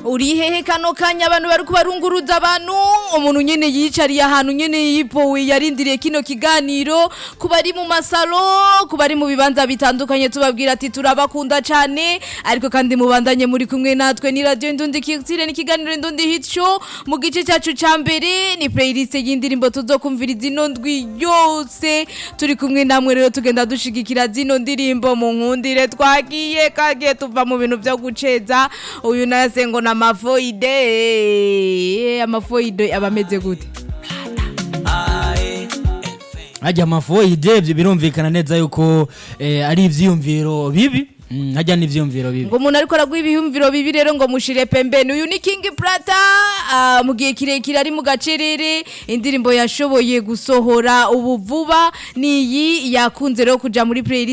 uri hehe kano kanya abantu bari kubarunguruza abantu umuntu nyene yicariye ahantu nyene yipowe yarindiriye kino kiganiro kuba ari mu masalo kuba ari mu bibanza bitandukanye tubabwira ati turabakunda cane ariko kandi mubandanye muri kumwe natwe ni radio Indundi Kiyotire n'ikiganiro Indundi Hit Show mu gice cyacu ca mbere ni playlist y'indirimbo tuzokumviriza ino ndwi yose turi kumwe namwe rero tugenda dushigikira zino ndirimbo mu nkundire twagiye kagiye tuva mu bintu byo guceza uyu nase ngo na mafoide amafoide abameze gute hajya amafoide ibyo birumvikana neza yuko eh, ari ivyiyumviro bibi Mm, hajya n'ivyiyumviro bibi ngo umuntu ariko araguha ibihumviro bibi rero ngo mushire pembeni uyu ni King Prata ah, mu gihe kirekire ari mu gacerere indirimbo yashoboye gusohora ubu vuba niyi yakunze rero kuja muri playlist